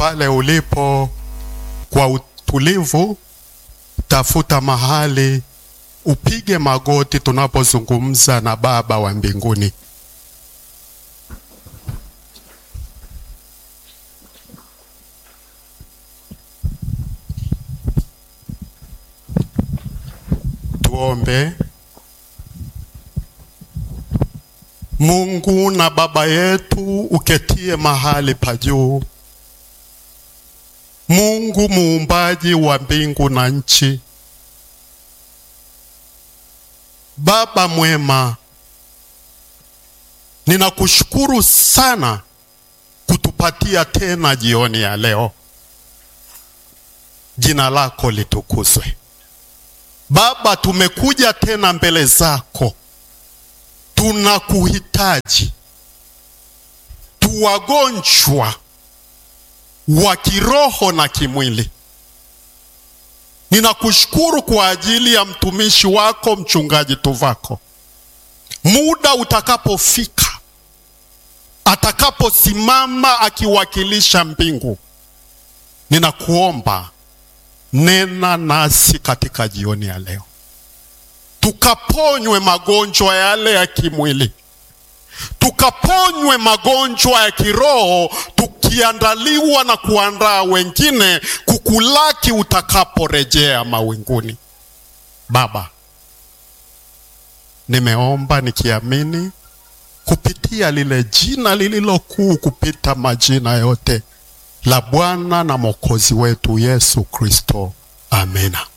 pale ulipo kwa utulivu, tafuta mahali upige magoti tunapozungumza na Baba wa mbinguni. Tuombe. Mungu na Baba yetu uketie mahali pa juu, Mungu muumbaji wa mbingu na nchi, Baba mwema, ninakushukuru sana kutupatia tena jioni ya leo. Jina lako litukuzwe. Baba, tumekuja tena mbele zako, tunakuhitaji. Tuwagonjwa wa kiroho na kimwili. Ninakushukuru kwa ajili ya mtumishi wako mchungaji Tuvako. Muda utakapofika, atakaposimama akiwakilisha mbingu, ninakuomba nena nasi katika jioni ya leo, tukaponywe magonjwa yale ya kimwili, tukaponywe magonjwa ya kiroho, tukiandaliwa na kuandaa wengine kukulaki utakaporejea mawinguni. Baba, nimeomba nikiamini kupitia lile jina lililokuu kupita majina yote la Bwana na Mwokozi wetu Yesu Kristo. Amina.